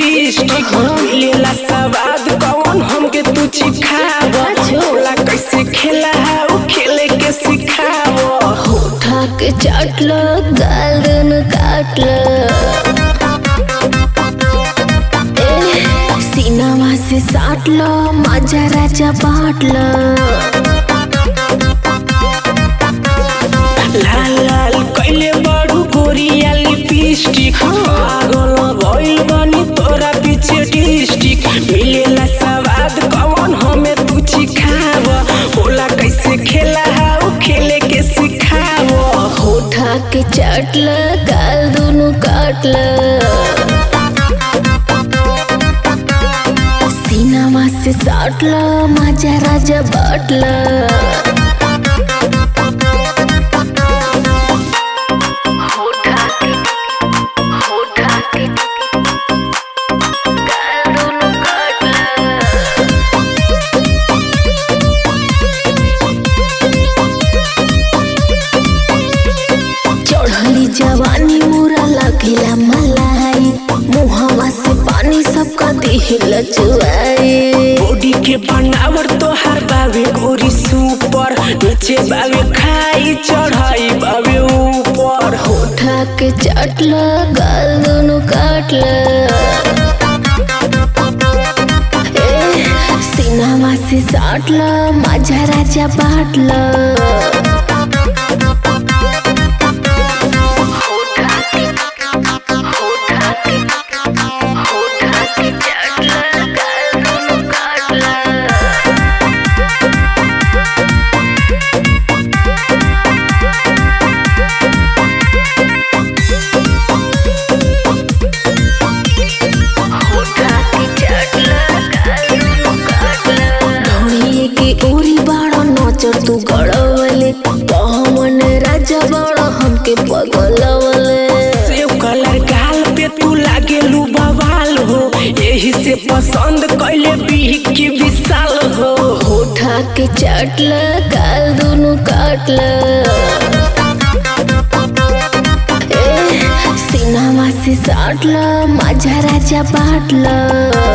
lipstick लेला सवाद कौन हमके तू चिखाव बोला कैसे खेला है उ खेले के सिखाव होठा के चाटल गाल दुनु काटल ए, सीनावा से साटल माझा राजा बाटल लाल लाल कैले बड़ू गोरिया लिपस्टिक पागल भइल बनी तोरा पीछे डिस्ट्रिक मिलेला सवाद कौन हमें तू चिखाव बोला कैसे खेला है उ खेले के सिखाव होठा के चाटल गाल दुनु काटल सीनावा से साटल माझा राजा बाटल होठा के होठा के गाल दुनु काटल चढ़ली जवानी मोरा लगिला मलाई मुहवा से पानी सबका दिल चुआए बॉडी के बनावट तोहार बावे गोरी सुपर नीचे बावे खाई चढ़ाई बावे ऊपर उठा के चटल गाल दोनों काटल ए, सीनावा से साटल माझा राजा बाटल होठा के होठा के होठा के चटल गाल दोनों काटल ढोड़िए के ओरी बाड़ा नचर तू गड़वले कहमन राजा बाड़ा हमके पगलवले सेव कलर गाल पे तू लागे लू बवाल हो यही से पसंद कैले बीह की विशाल हो होठा के चाटल गाल दोनों काटल ए, सीनावा से साटल माझा राजा बाटल